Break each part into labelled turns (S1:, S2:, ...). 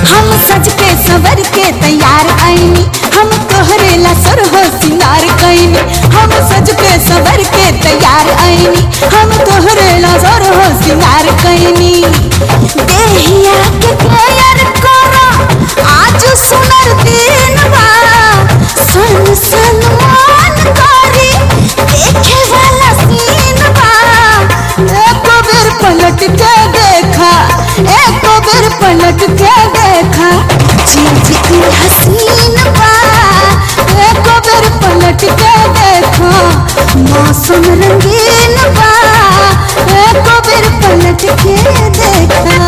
S1: हम सज के सवर के तैयार आईनी हम तोहरे ला सर हो सिंगार कैनी हम सज के सवर के तैयार आईनी हम तोहरे ला सर हो सिंगार कैनी देहिया के प्यार करो आज सुनर दिन बा सन सन मान करी देखे वाला सीन बा एक बेर पलट के देखा एक बेर पलट के देखा चीज की हसीन बा एक बेर पलट के देखा मौसम रंगीन बा एक बेर पलट के देखा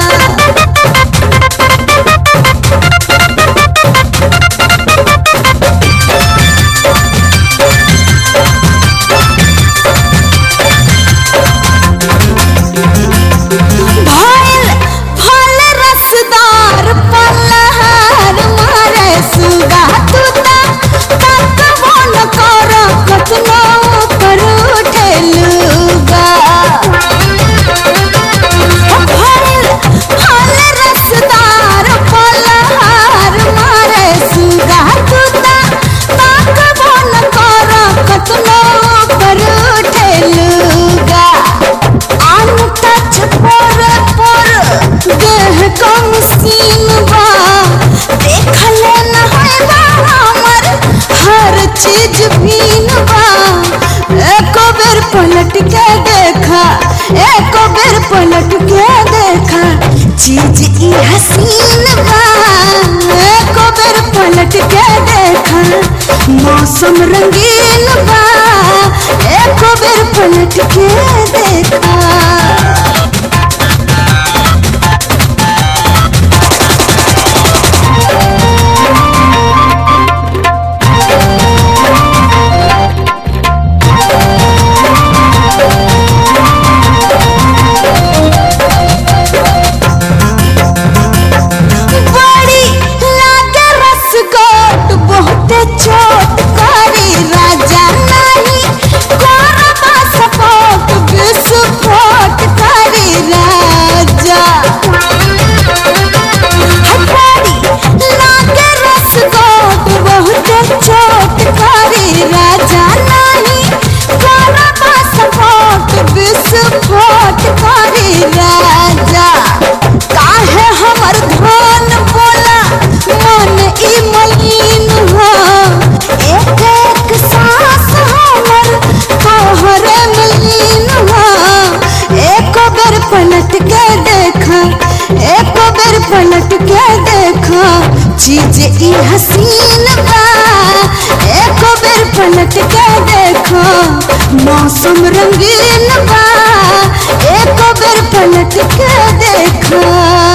S1: भइल फल रसदार पलहार मारे सुगा तुता तकबो न कर कतनो पर उठेलुगा भइल फल रसदार पलहार मारे सुगा तुता तकबो न कर कतनो पर उठेलुगा अनटच पर पर देह कम सीन बा देखले न है बा हमर हर चीज भीन बा एको बेर पलट के देखा एको बेर पलट के देखा चीज ई हसीन बा एको बेर पलट के देखा मौसम रंगीन बा एको बेर पलट के देखा बड़ी लागे रसगोट बहुते चोट करी राजा नहीं करबा सपोर्ट विस्फोट करी राजा बड़ी लागे रसगोट बहुते चोट करी राजा नहीं करबा सपोर्ट विस्फोट करी राजा काहे हमर धन बोला मन ई मलिन हो एक एक सांस हमर तोहरे मलिन हो एक बेर पलट के देखा एक बेर पलट के देखा चीज ई हसीन बा एक बेर पलट के देखा मौसम रंगीन बा एक बेर पलट के देखा